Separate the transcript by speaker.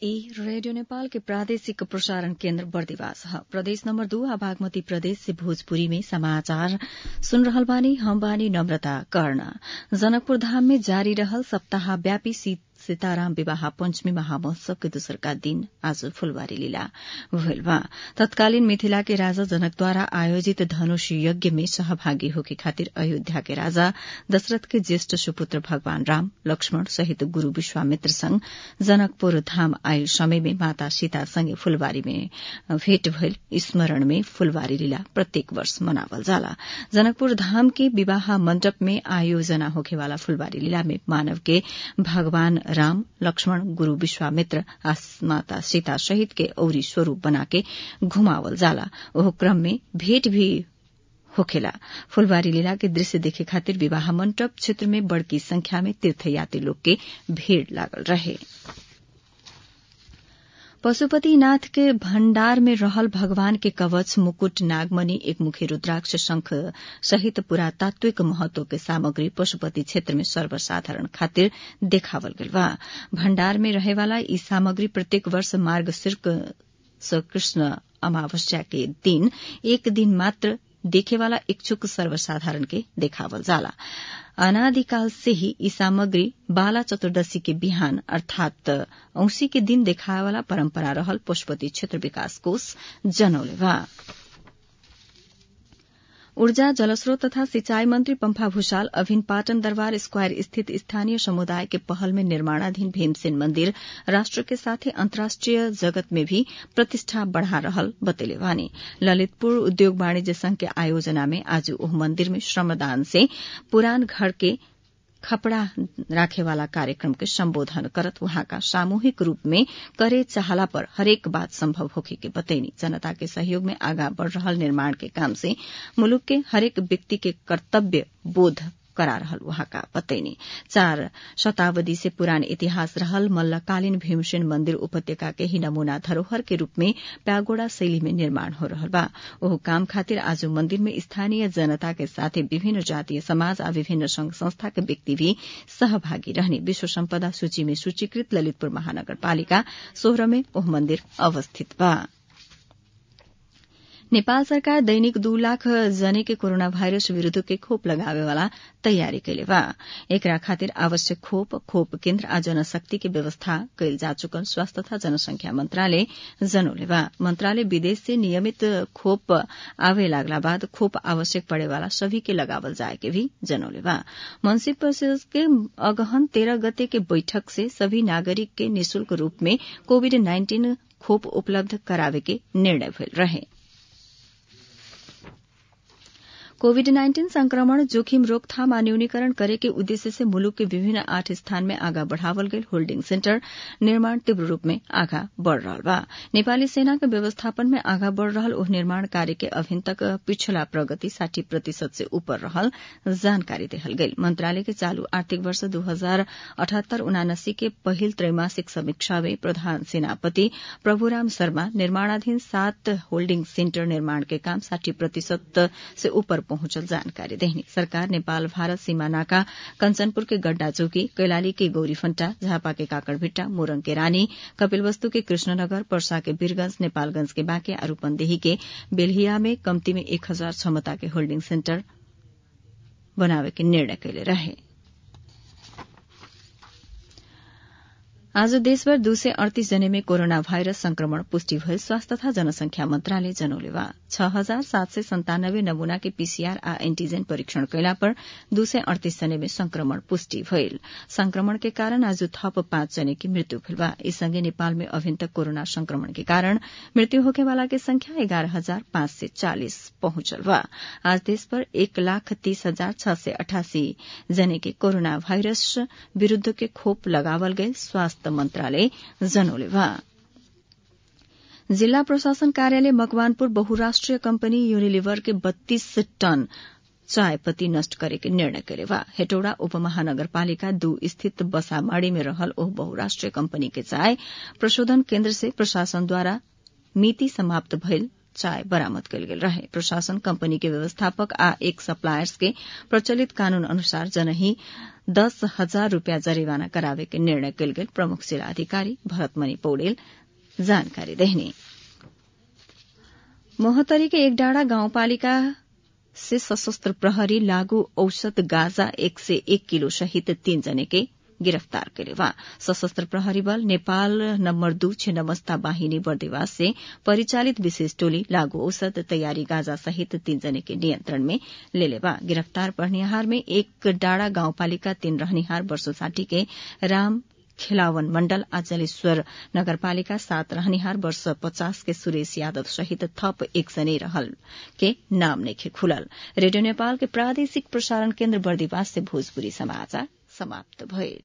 Speaker 1: ई रेडियो नेपाल के प्रादेशिक प्रसारण केन्द्र बर्दिवास ह प्रदेश नम्बर दू आ बागमती प्रदेश से भोजपुरी में समाचार सुन रहल बानी हम बानी नम्रता कर्ण जनकपुर धाम में जारी रहल सप्ताहव्यापी सीताराम विवाह पंचमी महामहोत्सव के दोसरका दिन आज फुलबारी लीला भइल बा तत्कालीन मिथिला के राजा जनकद्वारा आयोजित धनुष यज्ञ में सहभागी होके खातिर अयोध्या के राजा दशरथ के ज्येष्ठ सुपुत्र भगवान राम लक्ष्मण सहित गुरू विश्वामित्र संग जनकपुर धाम आयल समय में माता सीता संगे फुलबारी में भेट भइल स्मरण में फुलबारी लीला प्रत्येक वर्ष मनावल जाला जनकपुर धाम के विवाह मंडप में आयोजना होखेवाला फुलबारी लीला में मानव के भगवान राम लक्ष्मण गुरू विश्वामित्र आ माता सीता सहित के औरी स्वरूप बनाके घुमावल जाला ओह क्रम में भेट भी होखेला फुलबारी लीला के दृश्य देखे खातिर विवाह मंडप क्षेत्र में बड़की संख्या में तीर्थयात्री लोग के भीड़ लागल रहे पशुपतिनाथ के भण्डार में रहल भगवान के कवच मुकुट नागमणि एक मुखी रुद्राक्ष शंख सहित पुरातात्विक महत्व के सामग्री पशुपति क्षेत्र में सर्वसाधारण खातिर देखावल गेल बा भण्डार में रहेवाला ई सामग्री प्रत्येक वर्ष मार्ग सिर्क कृष्ण अमावस्या के दिन एक दिन मात्र देखेवाला इच्छुक सर्वसाधारण के देखावल जाला अनादिकाल से ही ई सामग्री बाला चतुर्दशी के बिहान अर्थात औंसी के दिन देखावाला परंपरा रहल पशुपति क्षेत्र विकास कोष जनौले बा ऊर्जा जलस्रोत तथा सिंचाई मंत्री पम्फा भूषाल अभिन पाटन दरबार स्क्वायर स्थित स्थानीय समुदाय के पहल में निर्माणाधीन भीमसेन मंदिर राष्ट्र के साथ ही अंतर्राष्ट्रीय जगत में भी प्रतिष्ठा बढ़ा रहल बतेले वानी ललितपुर उद्योग वाणिज्य संघ के आयोजना में आज ओह मंदिर में श्रमदान से पुरान घर के खपड़ा राखेवाला कार्यक्रम के संबोधन करत वहाँका सामूहिक रूप में करे चाहला पर हरेक बात संभव होखे के बतैनी जनता के सहयोग में आगा बढ़ रहल निर्माण के काम से मुलुक के हरेक व्यक्ति के कर्तव्य बोध करा रहल वहाँका बतैनी चार शताब्दी से पुरान इतिहास रहल मल्लकालीन भीमसेन मंदिर उपत्यका के ही नमूना धरोहर के रूप में प्यागोड़ा शैली में निर्माण हो रहल बा ओह काम खातिर आज मंदिर में स्थानीय जनता के साथ विभिन्न जातीय समाज आ विभिन्न संघ संस्था के व्यक्ति भी सहभागी रहने विश्व सम्पदा सूची में सूचीकृत ललितपुर महानगरपालिका सोह्र में ओह मंदिर अवस्थित बा नेपाल सरकार दैनिक दू लाख जने के कोरोना भाइरस विरूद्ध के खोप लगावेवाला तयारी कैले बा एकरा खातिर आवश्यक खोप खोप केन्द्र आ जनशक्ति के व्यवस्था कैल जा चुकल स्वास्थ्य तथा जनसंख्या मंत्रालय जनौले बा मंत्रालय विदेश से नियमित खोप आवे लागला बाद खोप आवश्यक पड़ेवाला सभी के लगावल जाए के भी जनौले बा मंत्री परिषद के अगहन तेरह गते के बैठक से सभी नागरिक के निशुल्क रूप में कोविड नाइन्टीन खोप उपलब्ध करावे के निर्णय भेल रहे कोविड नाइन्टीन संक्रमण जोखिम रोकथाम आ न्यूनीकरण करे के उद्देश्य से मुलुक के विभिन्न आठ स्थान में आगा बढ़ावल गई होल्डिंग सेन्टर निर्माण तीव्र रूप में आगा बढ़ रहा बा नेपाली सेना के व्यवस्थापन में आगा बढ़ रहल ओह निर्माण कार्य के अभिन तक पिछला प्रगति साठी प्रतिशत से ऊपर रहल जानकारी देहल गई मंत्रालय के चालू आर्थिक वर्ष दू हजार अठहत्तर उनासी के पहिल त्रैमासिक समीक्षा में प्रधान सेनापति प्रभुराम शर्मा निर्माणाधीन सात होल्डिंग सेन्टर निर्माण के काम साठी प्रतिशत से ऊपर पहुंचल जानकारी देहनी सरकार नेपाल भारत सीमा नाका कंचनपुर के गड्डा चौकी कैलाली के गौरीफंटा झापा के काकड़भिट्टा मोरंग के रानी कपिलवस्तु के कृष्णनगर पर्सा के वीरगंज नेपालगंज के बांके आ रूपन्देही के बेल्हिया में कम्ती में एक हजार क्षमता के होल्डिंग सेन्टर बनावे के निर्णय कैले रहे आज देशभर दू सय अड़तीस जने में कोरोना भाइरस संक्रमण पुष्टि भए स्वास्थ्य तथा जनसंख्या मंत्रालय जनौले बा छ हजार सात सय सन्तानब्बे नमूना के पीसीआर आ एन्टीजेन परीक्षण कैला पर दू सय अड़तीस जने में संक्रमण पुष्टि भइल संक्रमण के कारण आज थप पाँच जने की मृत्यु भेल बा ई संगे नेपाल में अभिन तक कोरोना संक्रमण के कारण मृत्यु होखेवाला के संख्या एघारह हजार पाँच सय चालिस पहुंचल बा आज देश पर एक लाख तीस हजार छ सय अठासी जने के कोरोना भाइरस विरूद्ध के खोप लगावल गए स्वास्थ्य मन्त्रालय जनौले बा जिल्ला प्रशासन कार्यालय मकवानपुर बहुराष्ट्रिय कंपनी यूनिलिवर के बत्तीस टन चायपत्ती नष्ट करे के निर्णय करे बा हेटौड़ा उपमहानगरपालिका दू स्थित बसामाड़ी में रहल ओह बहुराष्ट्रीय कंपनी के चाय प्रशोधन केन्द्र से प्रशासन द्वारा मिति समाप्त भइल चाय बरामद कयल गेल रहे प्रशासन कंपनी के व्यवस्थापक आ एक सप्लायर्स के प्रचलित कानून अनुसार जनही दस हजार रूपियाँ जरिवाना करावे के निर्णय कयल गेल प्रमुख जिला अधिकारी भरतमणि पौडेल जानकारी देहनी मोहतरी के एक डाँडा गाउँपालिका से सशस्त्र प्रहरी लागू औषध गाजा एक से एक किलो सहित तीन जने के गिरफ्तार करे वहाँ सशस्त्र प्रहरी बल नेपाल नम्बर दू छिन्नमस्ता बाहिनी बर्देवास से परिचालित विशेष टोली लागू औषध तैयारी गाजा सहित तीन जने के नियंत्रण में ले लेवा गिरफ्तार पढ़निहार में एक डाड़ा गाउँपालिका तीन रहनिहार वर्षो साठी के राम खिलावन मण्डल अचलेश्वर नगरपालिका सात रहनिहार वर्ष पचास के सुरेश यादव सहित थप एक जने रहल के नाम नेखे खुलल रेडियो नेपाल के प्रादेशिक प्रसारण केन्द्र बर्दिवास से भोजपुरी समाचार समाप्त भए